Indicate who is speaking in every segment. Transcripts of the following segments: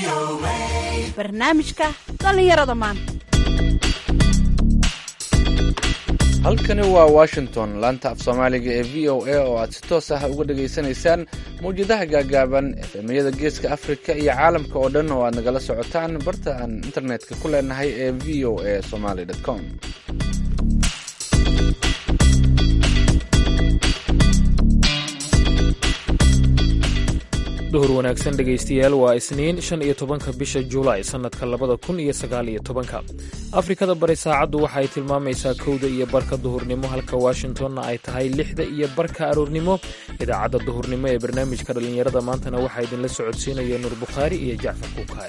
Speaker 1: barnaamijka dhallinyarada maanta
Speaker 2: halkani waa washington laanta af soomaaliga ee v o a oo aad si toos ah uga dhagaysanaysaan mawjadaha gaagaaban efemiyada geeska afrika iyo caalamka oo dhan oo aad nagala socotaan barta aan internetka ku leenahay ee v o a somaly com
Speaker 3: duhur wanaagsan dhegaystayaal waa isniin shan iyo tobanka bisha julaay sannadka labada kun iyo sagaal iyo tobanka afrikada bari saacaddu waxa ay tilmaamaysaa kowda iyo barka duhurnimo halka washingtonna ay tahay lixda iyo barka aroornimo idaacadda duhurnimo ee barnaamijka dhallinyarada maantana waxaa idinla socodsiinaya nuur bukhaari iyo jacfar kuukaay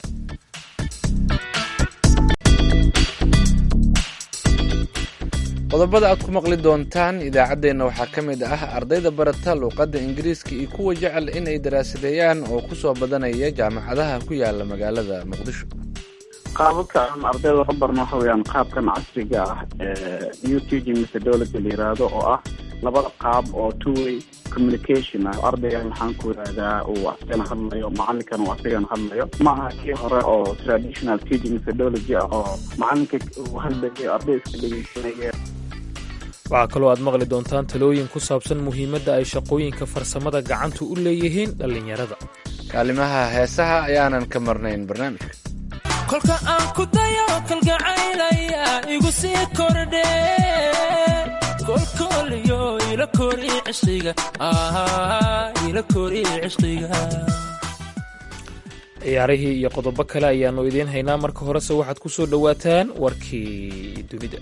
Speaker 2: qodobada aad ku maqli doontaan idaacaddeenna waxaa ka mid ah ardayda barata luuqadda ingiriiska iyo kuwa jecel inay daraasadeeyaan oo ku soo badanaya jaamacadaha ku yaala magaalada muqdisho
Speaker 4: qaababka aan ardayda ka barno waxa weyaan qaabkan casriga ah ee new teaching methodology la yiraahdo oo ah labada qaab oo two way communication ah ardaygan maxaan ku yidhahdaa uu asigana hadlayo macalinkana uu asigana hadlayo ma aha kii hore oo traditional teaching methodology ah oo macalinka uu hadlayo arday iska dhegeysanaya
Speaker 3: waxaa kaloo aad maqli doontaan talooyin ku saabsan muhiimadda ay shaqooyinka farsamada gacantu u leeyihiin dhallinyarada
Speaker 2: kaalimaha heesaha ayaanan ka marnayn barnaamijka
Speaker 5: kolka aan ku dayo kalgacaylaya igu sii kordhe kolkooliyo ila kori cishqiga ila kori cishqiga
Speaker 3: ciyaarihii iyo qodobo kale ayaannu idiin haynaa marka horese waxaad ku soo dhowaataan warkii dunida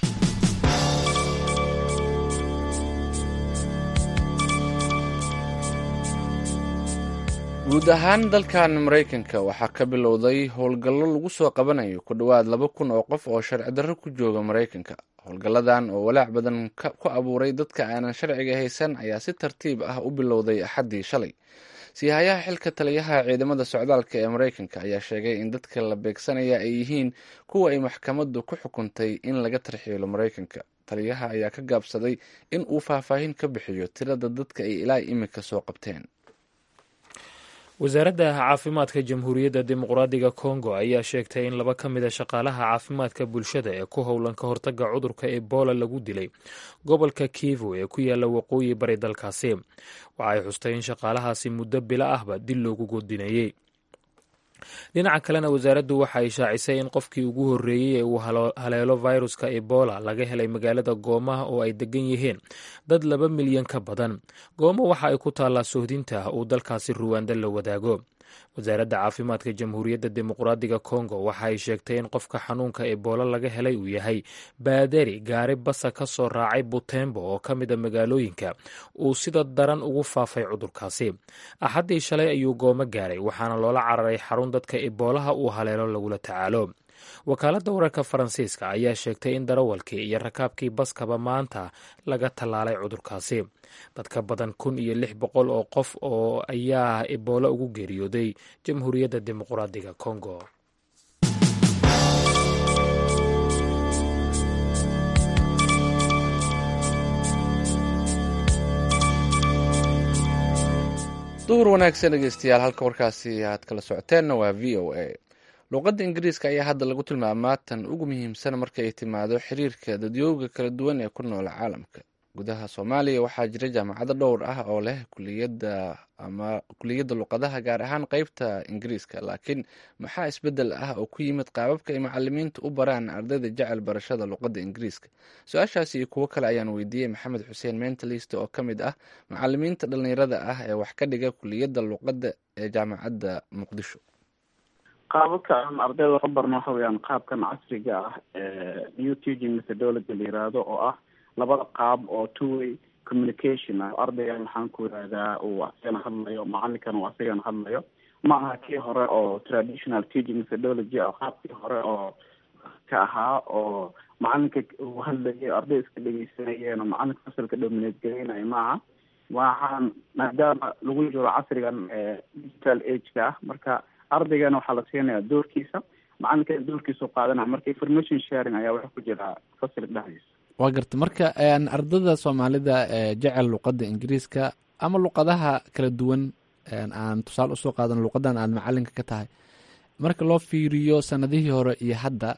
Speaker 2: guud ahaan dalkan maraykanka waxaa ka bilowday howlgallo lagu soo qabanayo ku dhowaad laba kun oo qof oo sharci darro ku jooga maraykanka howlgalladan oo walaac badan ku abuuray dadka aanan sharciga haysan ayaa si tartiib ah u bilowday axaddii shalay siihayaha xilka taliyaha ciidamada socdaalka ee maraykanka ayaa sheegay in dadka la beegsanaya ay yihiin kuwa ay maxkamaddu ku xukuntay in laga tarxiilo maraykanka taliyaha ayaa ka gaabsaday in uu faahfaahin ka bixiyo tirada dadka ay ilaa imika soo qabteen
Speaker 3: wasaaradda caafimaadka jamhuuriyadda dimuqraadiga kongo ayaa sheegtay in laba ka mida shaqaalaha caafimaadka bulshada ee ku howlan ka hortagga cudurka ebola lagu dilay gobolka kivu ee ku yaala waqooyi bari dalkaasi waxay xustay in shaqaalahaasi muddo bilo ahba dil loogu godinayey dhinaca kalena wasaaraddu waxa ay shaacisay in qofkii ugu horreeyey ee uu haleelo viruska ebola laga helay magaalada goomaha oo ay degan yihiin dad laba milyan ka badan goomo waxa ay ku taallaa sohdinta uu dalkaasi ruwaanda la wadaago wasaaradda caafimaadka jamhuuriyadda dimuqraadiga kongo waxa ay sheegtay in qofka xanuunka ebola laga helay uu yahay baadari gaari basa ka soo raacay butembo oo ka mid a magaalooyinka uu sida daran ugu faafay cudurkaasi axaddii shalay ayuu goomo gaaray waxaana loola cararay xarun dadka eboolaha uu haleelo lagula tacaalo wakaaladda wararka faransiiska ayaa sheegtay in darawalkii iyo rakaabkii baskaba maanta laga tallaalay cudurkaasi dadka badan kun iyo lix boqol oo qof oo ayaa eboolo ugu geeriyooday jamhuuriyadda dimuqraadiga kongo
Speaker 2: duhur wanaagsan dhegeystayaal halka warkaasi aad kala socoteenna waa v o a luuqadda ingiriiska ayaa hadda lagu tilmaamaa tan ugu muhiimsan marka ay timaado xiriirka dadyooga kala duwan ee ku nool caalamka gudaha soomaaliya waxaa jira jaamacado dhowr ah oo leh kuliyadda ama kuliyadda luqadaha gaar ahaan qeybta ingiriiska laakiin maxaa isbeddel ah oo ku yimid qaababka ay macalimiinta u baraan ardayda jecel barashada luqadda ingiriiska su-aashaasi iyo kuwo kale ayaan weydiiyey maxamed xuseen mentalist oo ka mid ah macalimiinta dhallinyarada ah ee wax ka dhiga kuliyadda luqadda ee jaamacadda muqdisho
Speaker 4: qaababka aan ardayda ka barno waxa weyaan qaabkan casriga ah ee new teaching methodology la yiraahdo oo ah labada qaab oo two way communication ah ardaygan maxaan ku yidhahdaa uu asigana hadlayo macalinkana uu asigana hadlayo ma aha kii hore oo traditional teaching methodology ah qaabkii hore oo ka ahaa oo macalinka uu hadlayo arday iska dhegeysanayeen oo macalinka fasalka dominate gareynayo ma aha waxaan maadaama lagu jiro casrigan digital ageka ah marka ardaygana waxaa la siinaya doorkiisa macalinkana doorkiisa qaadanaya marka information sharing ayaa waxa ku jira fasilka dhexdiisa
Speaker 2: waa garta marka ardada soomaalida ee jecel luqadda ingiriiska ama luqadaha kala duwan aan tusaale usoo qaadan luqadan aad macalinka ka tahay marka loo fiiriyo sanadihii hore iyo hadda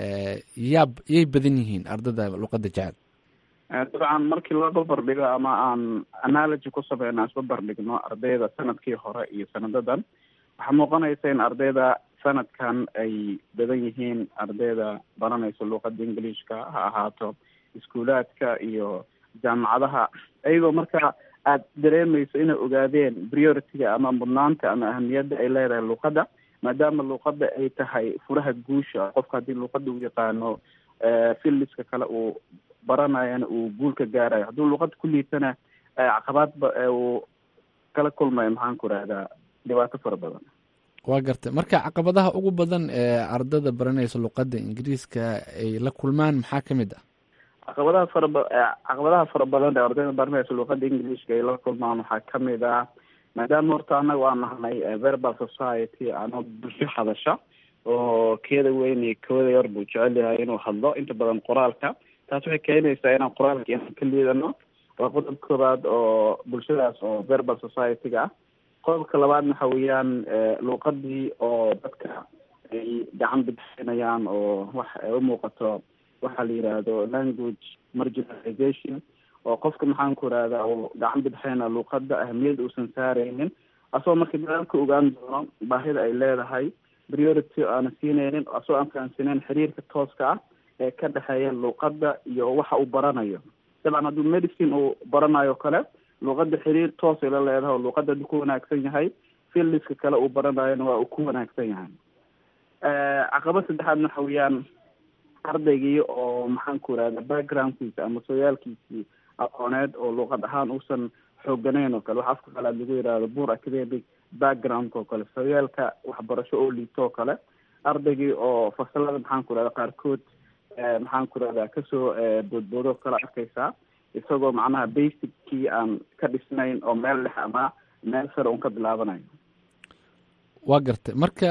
Speaker 2: yaab yay badan yihiin ardada luqadda jecel
Speaker 4: dabcan markii loo barbardhigo ama aan analogy ku sameyno aan isbarbardhigno ardayda sanadkii hore iyo sanadadan waxaa muuqanaysa in ardayda sanadkan ay badan yihiin ardayda baranaysa luuqada ingiliishka ha ahaato iskuulaadka iyo jaamacadaha iyagoo marka aada dareemayso inay ogaadeen priority-ga ama mudnaanta ama ahamiyadda ay leedahay luuqadda maadaama luuqadda ay tahay furaha guusha qofka haddii luuqadda uu yaqaano filliska kale uu baranayana uu guulka gaarayo hadduu luuqadda ku liitana caqabaadba uu kala kulmayo maxaan ku rahdaa dhibaato fara badan
Speaker 2: waa gartay marka caqabadaha ugu badan ee ardada baranaysa luuqadda ingiriiska ay la kulmaan maxaa ka mid ah
Speaker 4: caqabadaha faraba caqabadaha fara badan ee ardayda baranaysa luuqada ingiliishka ay la kulmaan waxaa kamid ah maadaama horta anaga waa nahnay verbal society ama bulsho hadasha oo keeda weyn iyo kooda yar buu jecel yahay inuu hadlo inta badan qoraalka taas waxay keenaysaa inaan qoraalka inaan ka liidano waa qodob koobaad oo bulshadaas oo verbal society-ga ah qodobka labaadna waxa weeyaan luuqadii oo dadka ay gacan bidxinayaan oo wax ay umuuqato waxaa la yidhaahdo language marginalization oo qofka maxaan ku irahdaa uu gacan bidxeyna luuqada ahamiyad uusan saareynin asagoo marka dadaalka ogaan doono baahida ay leedahay priority aana siineynin asagoo aan fahamsaneyn xiriirka tooska ah ee ka dhexeeya luuqada iyo waxa uu baranayo dabcan hadduu medicine uu baranayo kale luuqada xiriir toosay la leedahay oo luuqada haduu ku wanaagsan yahay filliska kale uu baranayona waa uu ku wanaagsan yahay caqabad saddexaadna waxa weeyaan ardaygii oo maxaan ku irahda backgroundkiisa ama sooyaalkiisii aqooneed oo luuqad ahaan uusan xooganeyn oo kale waxa afka kalaad lagu yihahdo bur academic background oo kale sooyaalka waxbarasho oo liito oo kale ardaygii oo fasalada maxaan ku irahda qaarkood maxaan ku irahda kasoo boodboodo kala arkaysaa isagoo macnaha basickii aan ka dhisnayn oo meel dhex ama meel sare un ka bilaabanayo
Speaker 2: waa gartay marka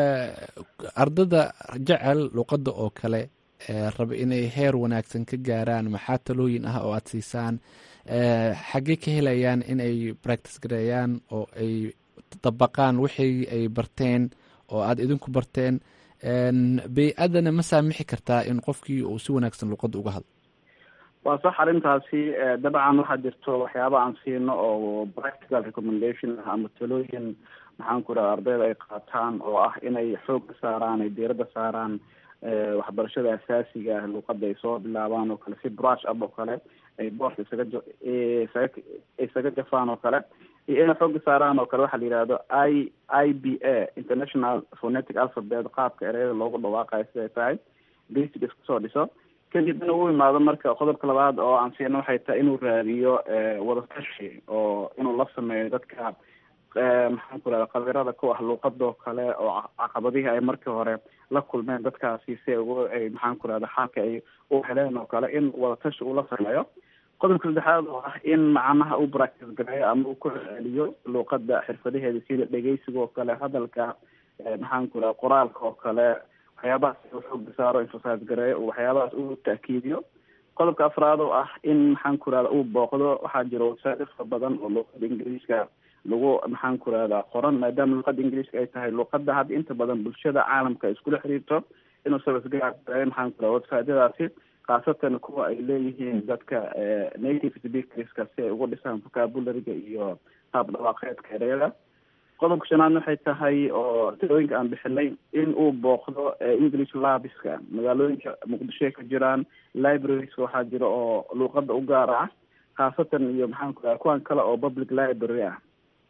Speaker 2: ardada jecel luuqadda oo kale raba inay heer wanaagsan ka gaaraan maxaa talooyin ah oo aada siisaan xaggee ka helayaan in ay practice gareeyaan oo ay dabaqaan wixii ay barteen oo aada idinku barteen bay-adana ma saamixi kartaa in qofkii uu si wanaagsan luuqadda uga hadlo
Speaker 4: waa sax arrintaasi dabcan waxaa jirto waxyaaba aan siino oo practical recommendation ah ama talooyin maxaan ku raha ardayda ay qaataan oo ah inay xoogga saaraan ay diiradda saaraan waxbarashada asaasiga ah luuqada ay soo bilaabaan oo kale si brush up oo kale ay boorka isaga isaga isaga jafaan oo kale iyo inay xoogga saaraan oo kale waxaa la yihahdo i i b a international phonetic alphabet qaabka ereyada loogu dhawaaqayo siday tahay basic isku soo dhiso kadibna uu imaado marka qodobka labaad oo aan siino waxay tahay inuu raadiyo wadatashi oo inuu la sameeyo dadka maxaan ku rahda khabirada ku ah luuqadoo kale oo caqabadihii ay markii hore la kulmeen dadkaasi si ugu ay maxaan ku rahda xalka ay u heleen oo kale in wadatashi uu la sameeyo qodobka saddexaad oo ah in macnaha uu practice gareeyo ama uu ku celiyo luuqada xirfadaheeda sida dhegeysiga oo kale hadalka maxaan ku rahda qoraalka oo kale waxyaabahaas uu xooga saaro emphasize gareeyo waxyaabahaas uu taakiidiyo qodobka afraad oo ah in maxaan ku rahda uu booqdo waxaa jira wasaa'il fara badan oo luuqada ingiriiska lagu maxaan ku rahdaa qoran maadaama luuqada ingiriiska ay tahay luuqada hadda inta badan bulshada caalamka iskula xiriirto inuu sabasgaar maxaan ku raha websiteyadaasi khaasatan kuwa ay leeyihiin dadka native speakerska si ay ugu dhisaan vocabulariga iyo qaab dhawaaqeedka ereyada qodobka shanaadna waxay tahay oo talooyinka aan bixinay in uu booqdo english labiska magaalooyinka muqdishoay ka jiraan librarieska waxaa jira oo luuqada u gaar ah khaasatan iyo maxaan ku raha kuwan kale oo public library ah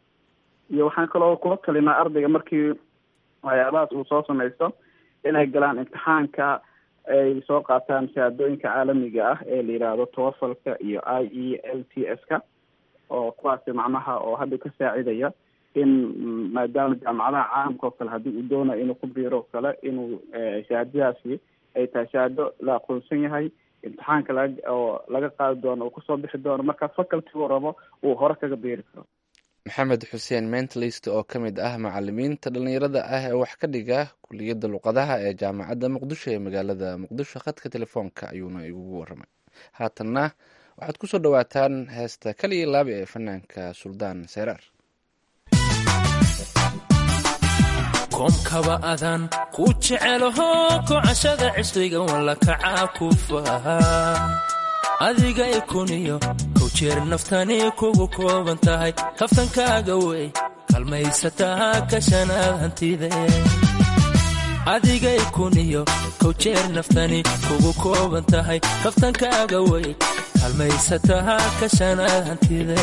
Speaker 4: iyo waxaan kaloo kula talinaa ardayga markii waxyaabahaas uu soo samaysto inay galaan imtixaanka ay soo qaataan shahaadooyinka caalamiga ah ee la yidhaahdo towafalka iyo i e l t s ka oo kuwaasi macnaha oo hadda ka saacidaya in maadaama jaamacadaha caalamka oo kale haddii uu doonayo inuu ku biiro o kale inuu shahaadadaasi ay tahay shahaado la aqoonsan yahay imtixaanka laga oo laga qaadi doono uu kusoo bixi doono marka faculty uu rabo uu hore kaga biiri karo
Speaker 2: maxamed xuseen mentalist oo ka mid ah macalimiinta dhalinyarada ah ee wax ka dhiga kuliyadda luqadaha ee jaamacadda muqdisho ee magaalada muqdisho khadka telefoonka ayuuna igugu waramay haatanna waxaad kusoo dhawaataan heesta kaliya laabi ee fanaanka suldaan seyraar
Speaker 5: koomkaba adan ku jecelaho kocashada cishriga walla kacaa ku faha adigay kuniyo kow jeer naftani kugu kooban tahay kaftankaaga wey kalmaysataa ka shanaad hantide adigay kuniyo kow jeer naftani kugu kooban tahay kaftankaaga wey kalmaysataa ka shanaad hantide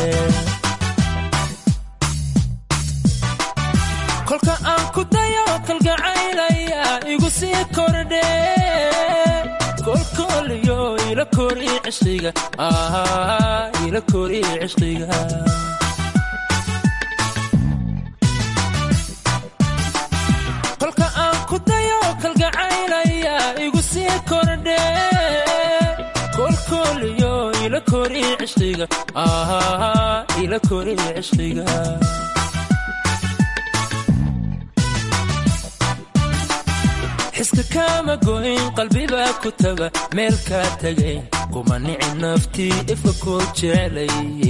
Speaker 5: kolka aan ku dayo kalgacaylaya igu sii kordhe kolkooliyo ila kori cishqiga ila kori cishqiga kolka aan ku dayo kalgacaylaya igu sii kordhe kolkooliyo ila kori cishqiga ila kori cishqiga xiska kaama goyn qalbibaa ku taga meel kaa tagayn kuma nici naftii ifka koo jeclay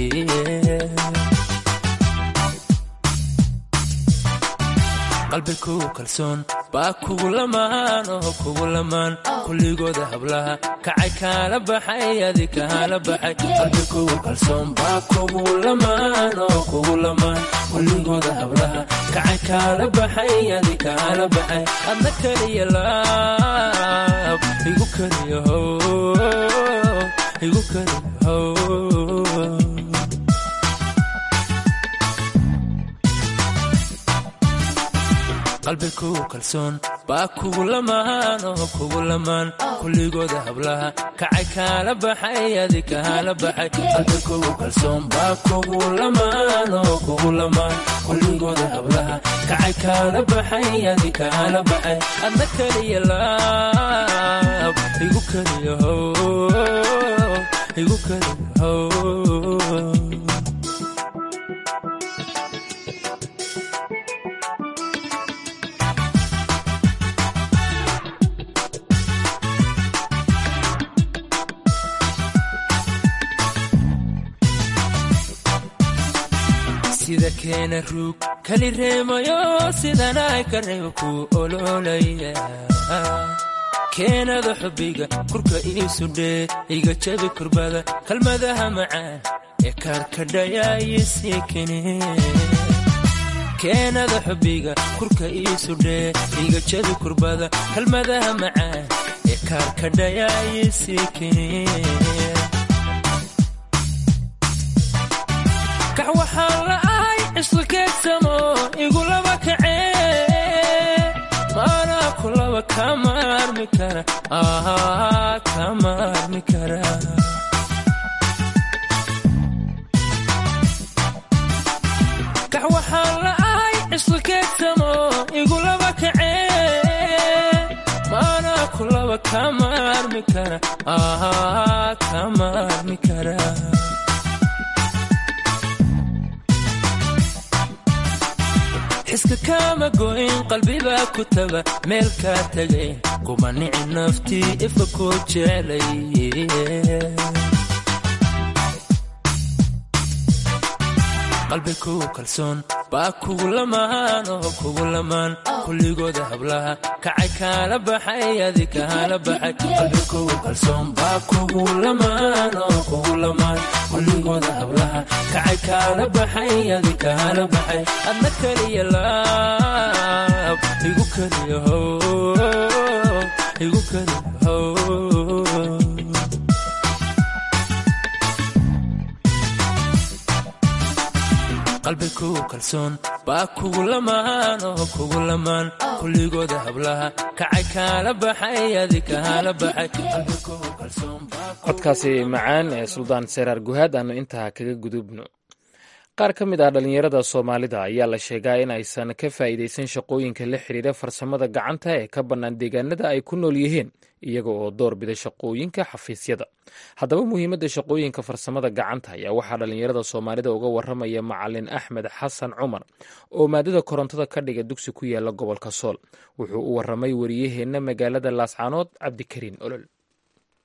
Speaker 5: qalbi kugu kalsoon baa kugu lamaan oo kugu lamaan kulligooda hablaha kacay kaala baxay adi kaala baxay qalbi kugu kalsoon baa kugu lamaan oo kugu lamaan kulligooda hablaha kacay kaala baxay adi kaala baxay adna keliya laab igu keliya how igu keliya how qalbi kugu kalsoon baa kugu lamaan oo kugu lamaan kulligooda hablaha kacay kaala baxay adi kaala baxay qalbi kugu kalsoon baa kugu lamaan oo kugu lamaan kulligooda hablaha kacay kaala baxay adi kaala baxay adna keliya laab igu keliya how igu keliya how sida keena ruug kali reemayo sidanay ka reebo kuu ololaya keenada xubbiga kurka iisudhee iga jabi kurbada kalmadaha macaan ee kaarkadhayaayisii kene keenada xubbiga kurka iisudhee iga jabi kurbada kalmadaha macaan ee kaarkadhayaayisii kene kax waxaan la'ahay cisqikeedsamo igulaba kacee maanaa kulaba kama armi kara kama armi kara kax waxaan la'ahay cisqikeedsamo igulaba kacee maanaa kulaba kama armi kara kama armi kara xiska kaama goyn qalbibaa ku taga meel kaa tagayn kuma nici naftii ifka koo jeclay qalbi kugu kalsoon baa kugu lamaan oo kugu lamaan kulligooda hablaha kacay kaala baxay adi kaala baxay qalbi kugu kalsoon baa kugu lamaan oo kugu lamaan kulligooda hablaha kacay kaala baxay adi kaala baxay adna keliya laab igu keliya how igu keliya how qalbi kugu kalsoon baa kugu lamaan oo kugu lamaan kulligooda hablaha kacay kaala baxay adi kaala baxay qalbi kugu kalsoon
Speaker 3: codkaasi macaan ee suldaan seraar guhaad aanu intaa kaga gudubno qaar ka mid ah dhallinyarada soomaalida ayaa la sheegaa in aysan ka faa'iidaysan shaqooyinka la xiriira farsamada gacanta ee ka bannaan deegaanada ay ku nool yihiin iyaga oo door bida shaqooyinka xafiisyada haddaba muhiimadda shaqooyinka farsamada gacanta ayaa waxaa dhallinyarada soomaalida uga waramaya macalin axmed xasan cumar oo maadada korontada ka dhiga dugsi ku yaala gobolka sool wuxuu u waramay wariyaheenna magaalada laascaanood cabdikariin olol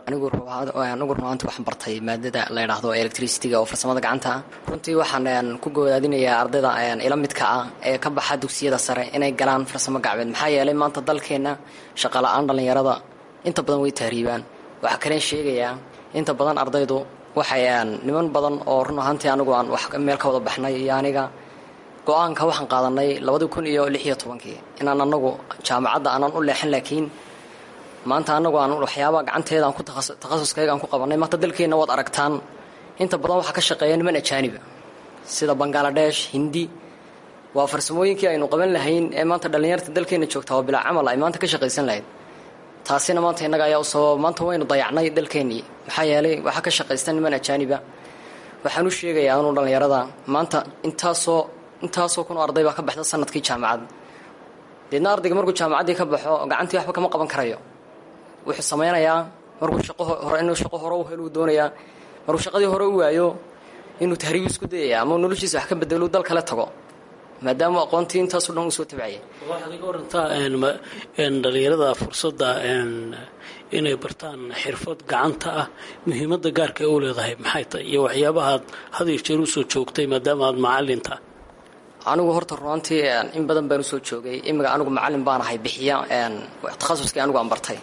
Speaker 6: anigu anigu runaanti waxaan bartay maadada la yidhaahdo electricityga oo farsamada gacanta ah runtii waxaan ku godaadinayaa ardayda ila midka ah ee ka baxa dugsiyada sare inay galaan farsamo gacmeed maxaa yeelay maanta dalkeenna shaqala-aan dhallinyarada inta badan way tahriibaan waxaa kaleen sheegayaa inta badan ardaydu waxay niman badan oo run ahaantii anigu aan wax meel ka wada baxnay iyo aniga go-aanka waxaan qaadanay labadii kun iyo lix iyo tobankii inaan anagu jaamacadda aanan u leexin laakiin maanta anagu aan waxyaabaa gacanteeda aan ku takhasuskayga aan ku qabanay maanta dalkeenna waad aragtaan inta badan waxaa ka shaqeeya niman ajaaniba sida bangaladesh hindi waa farsamooyinkii aynu qaban lahayn ee maanta dhallinyarta dalkeenna joogta oo bilaa camal ay maanta ka shaqaysan lahayd taasina maanta innaga ayaa u sababa maanta waynu dayacnay dalkeennii maxaa yeelay waxaa ka shaqaysta niman ajaaniba waxaan u sheegayaa anuu dhallinyarada maanta intaasoo intaasoo kun arday baa ka baxda sanadkii jaamacad deedna ardayga markuu jaamacaddii ka baxo gacantii waxba kama qaban karayo wuxuu samaynayaa markuu shaqo hore inuu shaqo hore u helu doonayaa markuu shaqadii hore u waayo inuu tahriib isku dayaya ama noloshiisa wax ka bedelo dal kale tago maadaama aqoontii intaaso dhan uu soo tabcayay
Speaker 7: waxaad iga warantaa dhalinyarada fursadda inay bartaan xirfad gacanta ah muhiimadda gaarka u leedahay maxay tahay iyo waxyaabahaad had iyo jeer usoo joogtay maadaama aad macalinta
Speaker 6: anigu horta runaantii in badan baan usoo joogay imiga anigu macalin baan ahay bixiya takhasuskii anigu aan bartay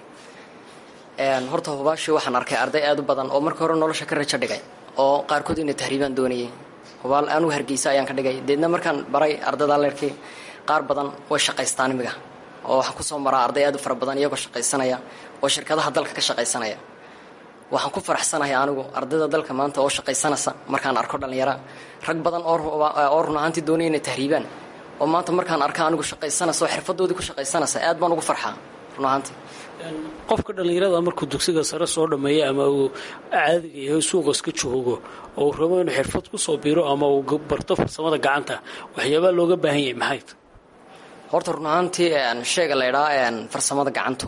Speaker 6: horta hubaashii waxaan arkay arday aad u badan oo markii hore nolosha ka rajo dhigay oo qaarkood inay tahriibaan doonayay hubaal anigu hargeysa ayaan ka dhigay deedna markaan baray ardayda leerkii qaar badan way shaqaystaan imiga oo waxaan kusoo maraa arday aad u fara badan iyagoo shaqaysanaya oo shirkadaha dalka ka shaqaysanaya waxaan ku faraxsanahay anigu ardayda dalka maanta oo shaqaysanaysa markaan arko dhallinyara rag badan oo run ahaantii doonaya inay tahriibaan oo maanta markaan arka anigu shaqaysanaysa oo xirfadoodii ku shaqaysanaysa aad baan ugu farxaa run ahaantii
Speaker 7: qofka dhallinyarada markuu dugsiga sare soo dhammeeya ama uu caadiga yahay suuqa iska joogo oo uu rabo inuu xirfad kusoo biro ama uu barto farsamada gacanta waxyaabaa looga baahan yahay maxay
Speaker 6: horta run ahaantii shayga la ydhaa farsamada gacantu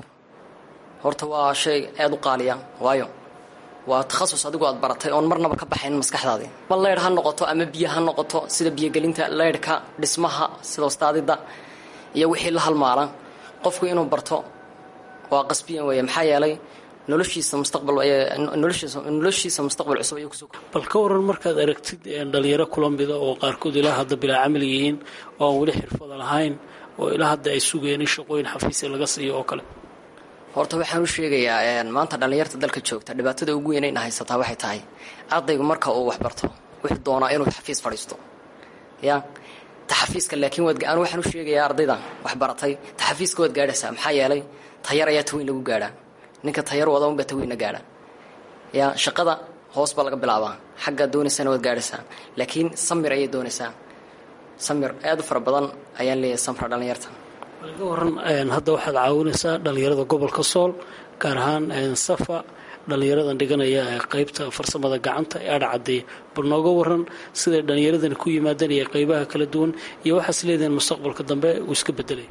Speaker 6: horta waa shay aad u qaaliya waayo waa takhasus adigu aad baratay oon marnaba ka baxayn maskaxdaadii ma leydh ha noqoto ama biyo ha noqoto sida biyogelinta leydhka dhismaha sida wastaadida iyo wixii la halmaala qofku inuu barto waa qasbiyan weeye maxaa yeelay noloshiisa mustaqbal noloshiisa mustaqbal cusub ayuu kusoo
Speaker 7: bal ka waran markaad aragtid dhalinyaro kula mida oo qaarkood ilaa hadda bilaa camal yihiin oo aan weli xirfada lahayn oo ilaa hadda ay sugeen in shaqooyin xafiisya laga siiyo oo kale
Speaker 6: horta waxaan u sheegayaa maanta dhallinyarta dalka joogta dhibaatada ugu weyn ayna haysataa waxay tahay ardaygu marka uu waxbarto wuxuu doonaa inuu xafiis fadhiisto ya taxafiiska laakiin waad anu waxaan u sheegayaa ardayda waxbaratay taxafiiska waad gaadhaysaa maxaa yeelay tayar ayaa taweyn lagu gaadhaa ninka tayar wada unbaa taweynna gaadha ya shaqada hoos baa laga bilaabaa xaggaa doonaysana waad gaadhaysaa laakiin samir ayay doonaysaa samir aad u fara badan ayaan leeyahay samra dhallinyarta
Speaker 7: ga waran hadda waxaad caawinaysaa dhallinyarada gobolka sool gaar ahaan safa dhallinyaradan dhiganaya ee qeybta farsamada gacanta ee adhacadee bal nooga waran siday dhallinyaradani ku yimaadeen iyo qeybaha kala duwan iyo waxaas leedihiin mustaqbalka dambe uu iska bedelay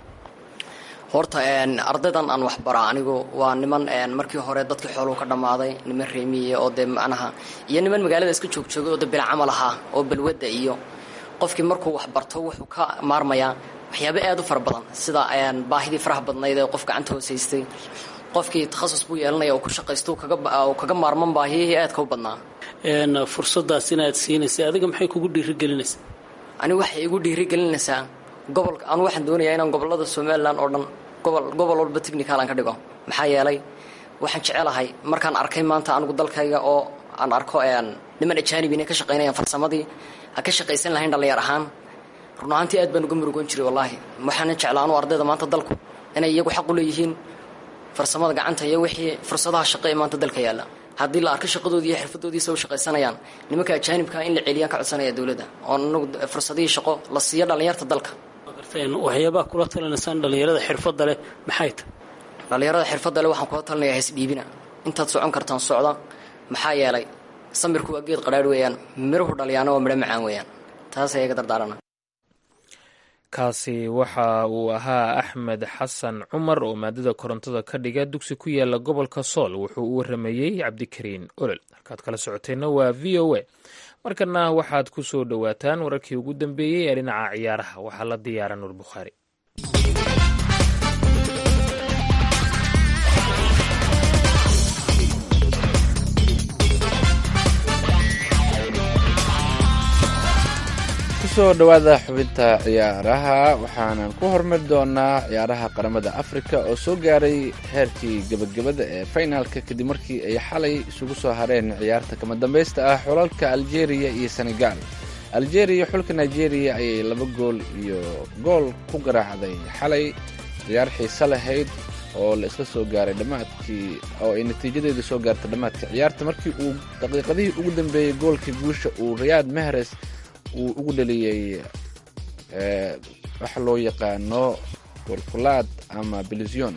Speaker 6: horta ardaydan aan waxbara anigu waa niman markii hore dadkii xooluu ka dhammaaday niman reemiye oo dee macnaha iyo niman magaalada iska joogjoogay oo dee bila camal ahaa oo balwadda iyo qofkii markuu waxbarto wuxuu ka maarmayaa waxyaabo aad u fara badan sida baahidii faraha badnayd ee qof gacanta hoosaystay qofkii takhasus buu yeelanaya oo ku shaqaysto kaga maarman baahiyihii aadka u badnaa
Speaker 7: fursadaas inaad siinaysa adiga maxay kugu dhiirigelinaysaa
Speaker 6: anigu waxay igu dhiirigelinaysaa gobolka anu waxaan doonayaa inaan gobolada somalilan oo dhan gobol gobol walba technical aan ka dhigo maxaa yeelay waxaan jecelahay markaan arkay maanta anigu dalkayga oo aan arko niman ajaanib inay ka shaqaynayaan farsamadii ha ka shaqaysan lahayn dhallinyar ahaan run ahaantii aad baan uga murugoon jiray wallaahi waxaana jeclaa anu ardayda maanta dalku inay iyagu xaq u leeyihiin farsamada gacanta iyo wixii fursadaha shaqo ee maanta dalka yaalla haddii la arko shaqadoodii iyo xirfadoodiisa u shaqaysanayaan nimanka ajaanibkaa in la celiyaan ka codsanaya dowladda oo anagu fursadihii shaqo la siiyo dhallinyarta dalka
Speaker 7: waxyaabaha kula talinaysaan dhallinyarada xirfadda leh maxay tahy
Speaker 6: dhallinyarada xirfadda leh waxaan kula talinayaa haysdhiibina intaad socon kartaan socda maxaa yeelay samirku waa geed qadhaadh weeyaan miruhu dhaliyaana waa midho macaan weeyaan taas ayaga dardaarana
Speaker 3: kaasi waxa uu ahaa axmed xasan cumar oo maadada korontada ka dhiga dugsi ku yaala gobolka sool wuxuu u waramayey cabdikariin olol halkaad kala socoteenna waa v o a markana waxaad ku soo dhowaataan wararkii ugu dambeeyey ee dhinaca ciyaaraha waxaa la diyaara nuur bukhaari
Speaker 2: kusoo dhowaada xubinta ciyaaraha waxaanan ku hormari doonaa ciyaaraha qaramada afrika oo soo gaaray heerkii gebagabada ee finalka kadib markii ay xalay isugu soo hareen ciyaarta kama dambaysta ah xulalka algeria iyo senegal algeria xulka nigeria ayay laba gool iyo gool ku garaacday xalay ciyaar xiise lahayd oo la isla soo gaaray dhammaadkii oo ay natiijadeedu soo gaartay dhammaadka ciyaarta markii uu daqiiqadihii ugu dambeeyey goolkii guusha uu riyaad mehres uu ugu dhaliyey waxa loo yaqaano golkulaad ama bilision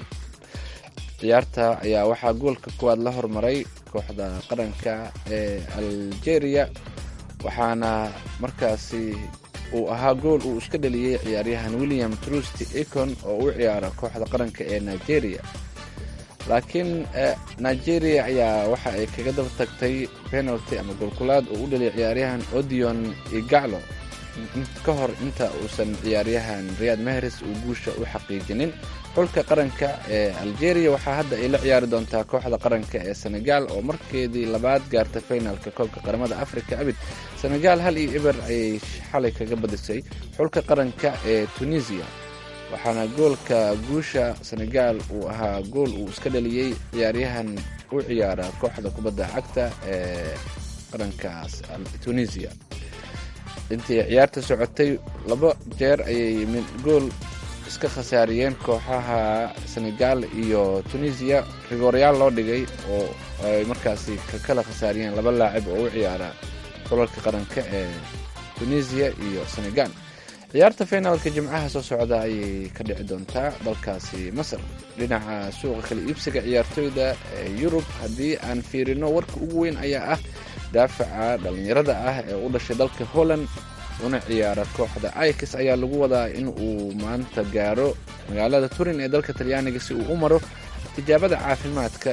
Speaker 2: ciyaarta ayaa waxaa goolka kuwaad la hormaray kooxda qaranka ee algeria waxaana markaasi uu ahaa gool uu iska dhaliyey ciyaaryahan william trusty econ oo u ciyaara kooxda qaranka ee nigeria laakiin nigeria ayaa waxa ay kaga daba tagtay penalty ama golkulaad oo u dhaliyay ciyaaryahan odion igaclo ka hor inta uusan ciyaaryahan riyad mehres uu guusha u xaqiijinin xulka qaranka ee algeria waxaa hadda ay la ciyaari doontaa kooxda qaranka ee senegal oo markeedii labaad gaarta finalka koobka qaramada africa abid senegal hal iyo eber ayay xalay kaga badisay xulka qaranka ee tunisia waxaana goolka guusha senegal uu ahaa gool uu iska dhaliyey ciyaaryahan u ciyaara kooxda kubadda cagta ee qarankaas tunisia intii ciyaarta socotay laba jeer ayay gool iska khasaariyeen kooxaha senegal iyo tunisia rigoryaal loo dhigay oo ay markaasi ka kala khasaariyeen laba laacib oo u ciyaara xulalka qaranka ee tunisia iyo senegal ciyaarta finaalka jimcaha soo socda ayay ka dhici doontaa dalkaasi masar dhinaca suuqa kala iibsiga ciyaartooyda ee yurub haddii aan fiirino warka ugu weyn ayaa ah daafaca dhallinyarada ah ee u dhashay dalka holland una ciyaara kooxda ix ayaa lagu wadaa in uu maanta gaaro magaalada turin ee dalka talyaaniga si uu u maro tijaabada caafimaadka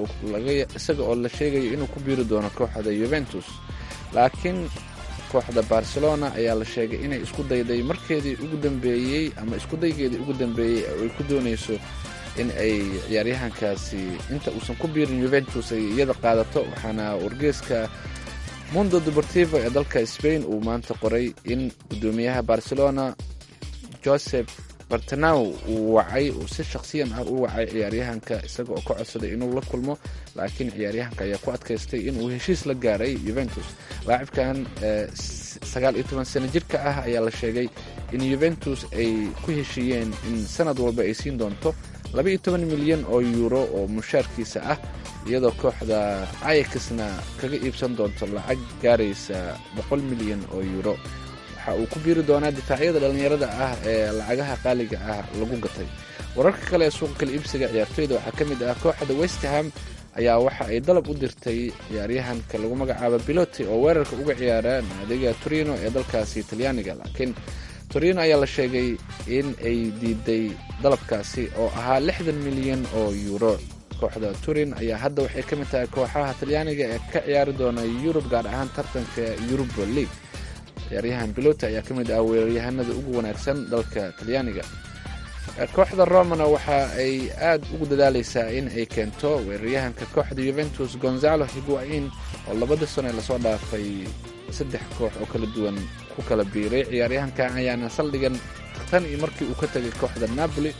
Speaker 2: isaga oo la sheegayo inuu ku biiri doono kooxda yuventus laakiin kooxda barcelona ayaa la sheegay inay isku dayday markeedii ugu dambeeyey ama iskudaygeedii ugu dambeeyey oo ay ku doonayso in ay ciyaaryahankaasi inta uusan ku biirin yuventus ay iyada qaadato waxaana wargeeska mundo deportivo ee dalka spain uu maanta qoray in guddoomiyaha barcelona joseph bartanaw uu wacay uu si shakhsiyan ah u wacay ciyaaryahanka isaga oo ka codsaday inuu la kulmo laakiin ciyaaryahanka ayaa ku adkaystay inuu heshiis la gaaray yuventus laacibkan sagaal iyo toban sano jirka ah ayaa la sheegay in yuventus ay ku heshiiyeen in sanad walba ay siin doonto laba iyo toban milyan oo yuuro oo mushaarkiisa ah iyadoo kooxda ayakisna kaga iibsan doonto lacag gaaraysa boqol milyan oo yuuro waxa uu ku biiri doonaa difaacyada dhallinyarada ah ee lacagaha qaaliga ah lagu gatay wararka kale ee suuqa kala iibsiga ciyaartooyda waxaa ka mid ah kooxda westham ayaa waxa ay dalab u dirtay ciyaaryahanka lagu magacaabo biloti oo weerarka uga ciyaara naadiga torino ee dalkaasi talyaaniga laakiin torino ayaa la sheegay in ay diiday dalabkaasi oo ahaa lixdan milyan oo yuuro kooxda turin ayaa hadda waxay ka mid tahay kooxaha talyaaniga ee ka ciyaari doona yurub gaar ahaan tartanka yuruba league ciyaaryahan biloti ayaa ka mid ah weeraryahanada ugu wanaagsan dalka talyaaniga kooxda romana waxa ay aad ugu dadaaleysaa in ay keento weeraryahanka kooxda yuventus gonzalo higuain oo labada sano ee lasoo dhaafay saddex koox oo kala duwan ku kala biiray ciyaaryahankan ayaana saldhigan tan iyo markii uu ka tegay kooxda napoli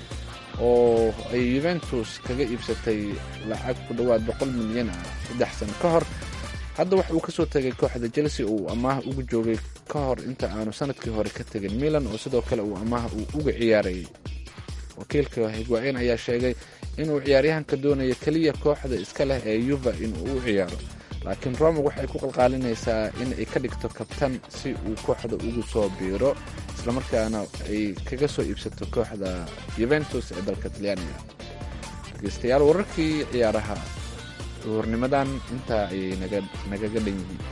Speaker 2: oo ay yuventus kaga iibsatay lacag ku dhowaad boqol milyan ah saddex sano ka hor hadda waxa uu kasoo tegay kooxda chelsea uu amaah ugu joogay ka hor inta aanu sanadkii hore ka tegin milan oo sidoo kale uu amaah uu uga ciyaarayay wakiilka higwaain ayaa sheegay inuu ciyaaryahanka doonayo keliya kooxda iska leh ee yuva inuu u ciyaaro laakiin roma waxay ku qalqaalinaysaa in ay ka dhigto kabtan si uu kooxda ugu soo biiro islamarkaana ay kaga soo iibsato kooxda yuventus ee dalka talyaaniga dhegeystayaal wararkii ciyaaraha duhurnimadan intaa ayay nagaga dhan yihiin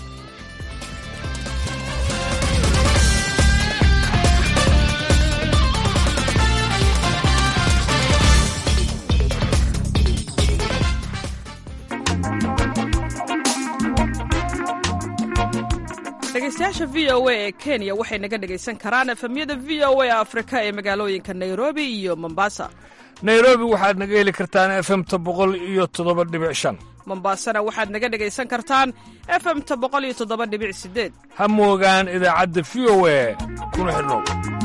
Speaker 8: dhegeystayaasha v o a ee kenya waxay naga dhegaysan karaan efemyada v o a afrika ee magaalooyinka nairobi iyo mombasa
Speaker 9: nairobi waxaad naga heli kartaan efemta boqol iyo toddoba dhibic shan
Speaker 8: mombasana waxaad naga dhegaysan kartaan efemta boqol iyo toddoba dhibic sideed
Speaker 9: ha moogaan idaacadda v o e kuna xidhnow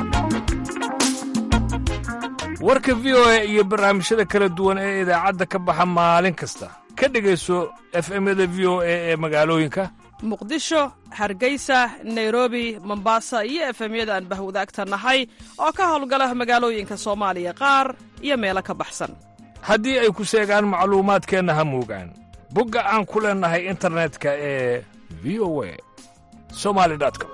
Speaker 9: warka v o e iyo barnaamijyada kala duwan ee idaacadda ka baxa maalin kasta ka dhegayso efemyada v o e ee magaalooyinka
Speaker 8: muqdisho hargeysa nairobi mombasa iyo efemyada aan bahwadaagta nahay oo ka howlgala magaalooyinka soomaaliya qaar iyo meelo ka baxsan
Speaker 9: haddii ay ku seegaan macluumaadkeenna ha moogaan bogga aan ku leennahay internetka ee v o a somali com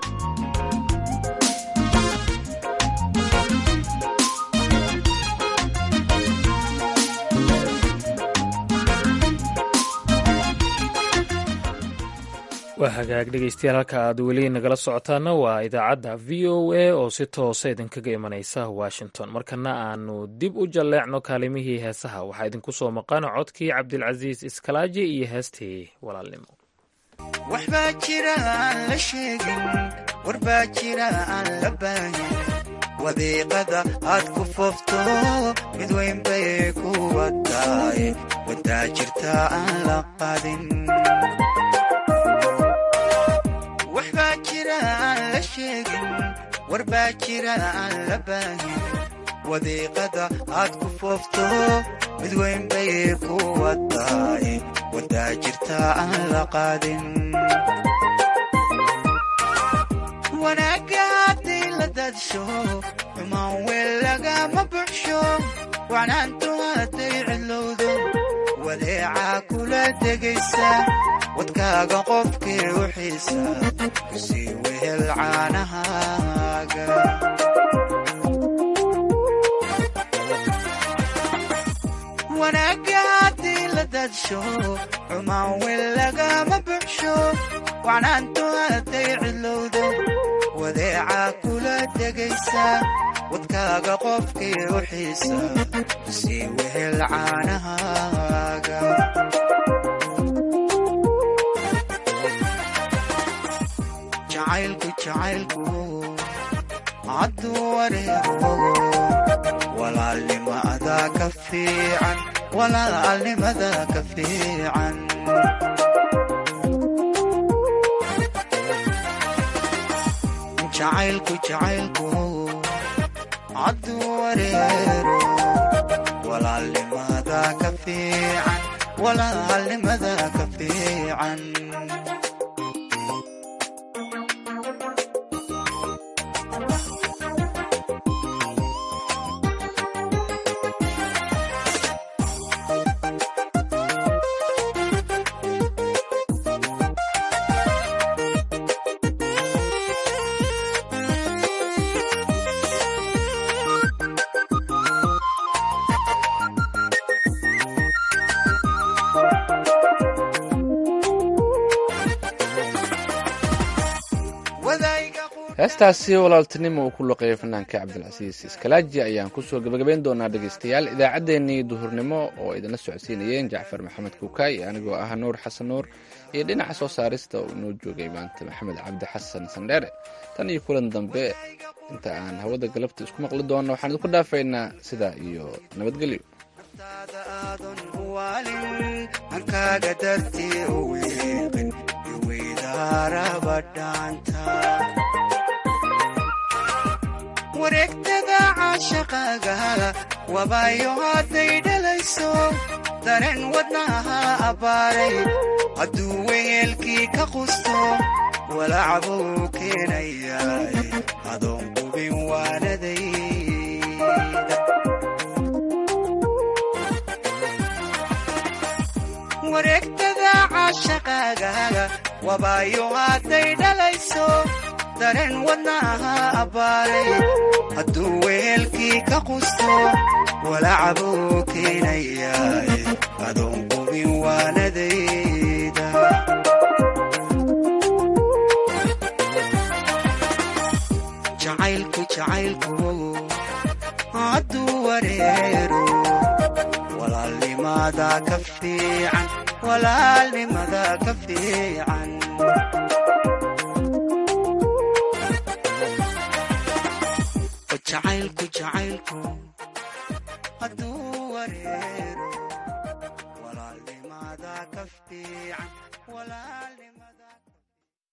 Speaker 3: waa hagaag dhegeystayaal halka aad weli nagala socotaana waa idaacadda v o a oo si toosa idinkaga imanaysa washington markana aanu dib u jalleecno kaalimihii heesaha waxaa idinku soo maqan codkii cabdilcasiis iskalaaji iyo heestii walaalnimo
Speaker 10: waxbaa jira aan la sheegin warbaa jira aan la baahin wadiiqada aad ku foofto mid weyn bay ku wataay wadaa jirta aan la qadin waxbaa jira aan la sheegin warbaa jira aan la baahin wadiiqada aad ku foofto mid weyn bay ku wataay wadaa jirta aan la qaadin wanaagga hadday la daadsho xumaan weel lagama buxsho wacnaantu hadday cidlowdo wadeecaa kula degaysa wadkaaga qofkii u xiisa kusii wehel caanahaaga wanaagga haddii la daadsho xumaan weel lagama buxsho wacnaantu hadday cidlowdo wadeecaa kula degaysa wadkaaga qofkii u xiisa kusii wehel caanahaaga jacaylku jacaylku hadduu wareego walaalnimada ka fiican walaalnimada ka fiican jacaylku jacaylku hadduu wareero walaalnimada ka fiican walaalnimada ka fiican
Speaker 2: heestaasi walaaltinimo uu ku loqeeyay fanaanka cabdilcasiis iskalaaji ayaan kusoo gebagabayn doonaa dhegaystayaal idaacaddeenii duhurnimo oo idinla socodsiinayeen jacfar maxamed kuukaay anigoo ah nuur xasan nuur iyo dhinaca soo saarista oo inoo joogay maanta maxamed cabdi xasan sandheere tan iyo kulan dambe inta aan hawada galabta isku maqli doonno waxaan idinku dhaafaynaa sidaa iyo nabadgelyo
Speaker 10: hankaaga dartii u wiiqin iweydaarabadhaanta wareegtada caashaqaaga wabaayo hadday dhalayso dareen wadnaha abbaaray hadduu weyeelkii ka qusto walacbuu keenayaay adoon qubin waanadayda wareegtada caashaqaaga wabaayo hadday dhalayso dareen wadnaha abbaaray hadduu weelkii ka qusto walacbuu keenayaay adoon qubin waanadayda jacaylku jacaylku hadduu wareero walaalnimada ka fiican walaalnimada ka fiican jacaylku jacaylku